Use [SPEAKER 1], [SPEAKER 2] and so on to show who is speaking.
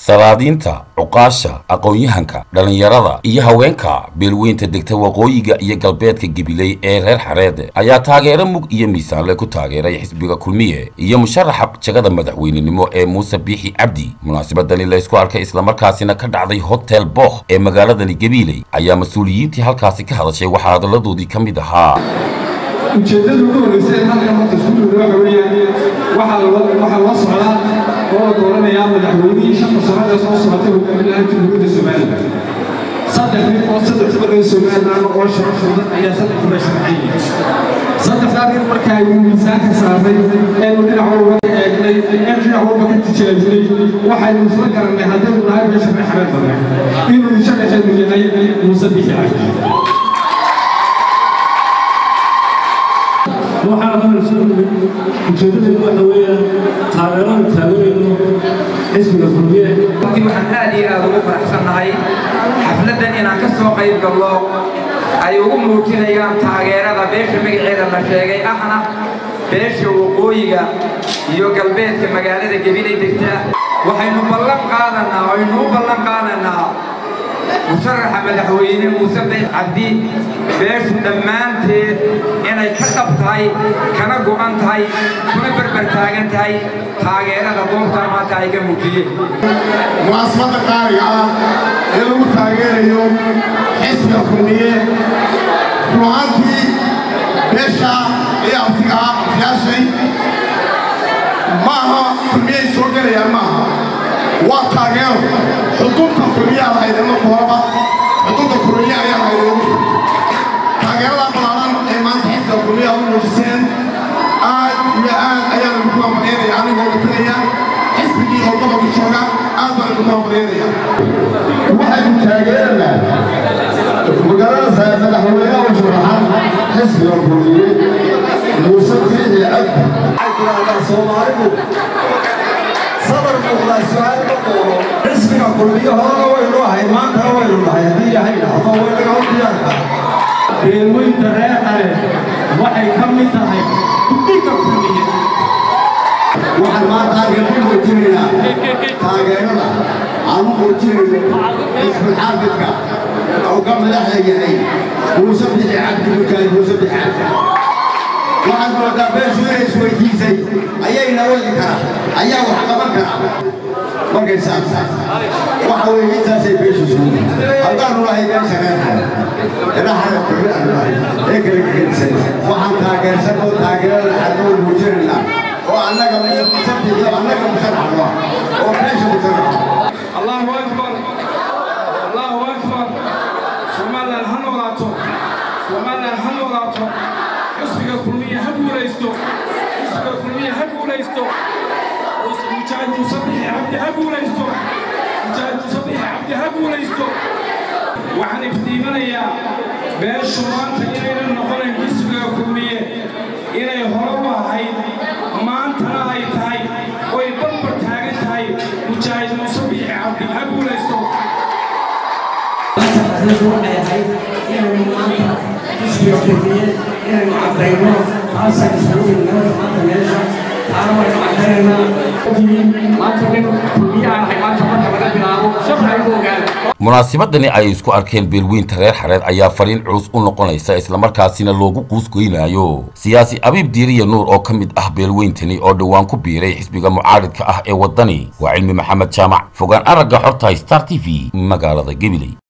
[SPEAKER 1] salaadiinta cuqaasha aqoon-yahanka dhallinyarada iyo haweenka beelweynta degta waqooyiga iyo galbeedka gabiley ee reer xareed ayaa taageero mug iyo miisaanle ku taageeray xisbiga kulmiye iyo musharaxa jagada madaxweynenimo ee muuse biixi cabdi munaasabadani laysku arkay islamarkaasina ka dhacday hotel bookh ee magaaladani gabiiley ayaa mas-uuliyiintii halkaasi ka hadashay waxaa hadalladoodii ka mid ahaa
[SPEAKER 2] ujeeddada ugu horreysa ee halkan marka isku dhowra waxa weeyaan waxaa loo socdaa oo la dooranayaa madaxweynihii shanta sanada soo socotay hogaaminaha jamhuuriyadda somalilan saddex nin oo saddex badan somalilan oo sharaf mudan ayaa saddex kuma sharxan yihiin saddexdaa nin marka aynu miisaanka saarnay eenu dhinac walba ka eegnay eenu dhinac walba ka tijaabinay waxaynu isla garannay haddaynu nahay meesha maxamed badan inuu shaqaxeenu yahay muuse bixi cabdi
[SPEAKER 3] waxaa hadalsoo ujeedadeedu waxa weeyaan taageerada taageerayno xisbiga kulmiye
[SPEAKER 4] runtii waxaan aad iyo aad ugu faraxsannahay xafladdan inaan ka soo qayb gallo ay ugu muujinayaan taageerada beesha magaceeda la sheegay ahna beesha waqooyiga iyo galbeedka magaalada gebilay degta waxaynu ballan qaadanaa aynu u ballan qaadanaa musharaxa madaxweyne muuse biix cabdi beeshu dhammaanteed inay ka dhab tahay kana go'an tahay kuna berber taagan tahay taageerada goobtaa maanta ay ka muujiyeen
[SPEAKER 5] munaasabadda qaaliga ah ee lagu taageerayo xisbiga kulmiye ru'aantii beesha ee abtigaa abtiyaashay maaha kulmiyey soo gelayaan maaha waa taageero xuduudta kulmiyaa lahayd marka horeba xuduudda kulmiye ayaa lahayd taageerada balaaran ee maanta xisbiga kulmiya u muujiseen aad iyo aad ayaan ugu hambalyaynaya anigoo matalaya xisbigii oo gobolka jooga aad baan ugu hambalyaynaya waxaynu taageeranaa magaalada madaxweynaha u sharaxan xisbiga kulmiye muuse biixi cabdi
[SPEAKER 6] waxay tidhaahdaa soomaalidu sadar muuqdaa su-aal ma qooro xisbiga kulmiyo horena waynu ahay maantana waynu nahay haddii ilaahay dhahdo waynaga u diyaarka
[SPEAKER 2] beelweynta reer xare waxay ka mid tahay guddiga kulmiye
[SPEAKER 5] waxaan maanta halkan ku muujinaynaa taageerada aan u muujinayno xisbulxaafidka oo ka madaxda yahay muuse bixi cabdi mujaahid muuse bixi cabdi waxaad moodaa beeshu inay isweydiisay ayayna wadi karaa ayaa wax qaban karaa markay saabsan waxa weeye intaasay beeshu suugi haddaanu lahay beesha reerxare ilaxada kulmiaanu lahay ee kala gegedisan waxaan taageersan oo taageerada xadoo muujinaynaa oo annaga musabtiyo annaga musanaxno oo beesha musanaxno
[SPEAKER 2] allahu akbar allahu akbar somalilan ha noolaato somalilan ha noolaato xisbiga kulmiye ha guulaysto xisbiga kulmiye ha guulaysto mujaahid muuse bixi cabdi ha guulaysto mujaahid muuse bixi cabdi ha guulaysto waxaan iftiimanayaa beeshu maanta inaynan noqonayn xisbiga kulmiye inay hore u ahayd maantana ay tahay oy barbar taagan tahay mujaahid muuse bixi cabdi ha guulaysto
[SPEAKER 7] waxay ahayd inaynu maanta xisbiga kulmiye inaynu caddayno taasaan isugu ignimada maanta meesha taana waynu caddaynaynaa maanta nin kulmiye aan ahay maanta marka laga bilaabo shaqaygu ogaada
[SPEAKER 1] munaasabadani ay isku arkeen beelweynta reer xareed ayaa fariin culus u noqonaysa islamarkaasina loogu quusgoynayo siyaasi abiib diiriya nuur oo ka mid ah beelweyntani oo dhowaan ku biiray xisbiga mucaaridka ah ee waddani waa cilmi maxamed jaamac fogaan aragga xorta star t v magaalada gabiley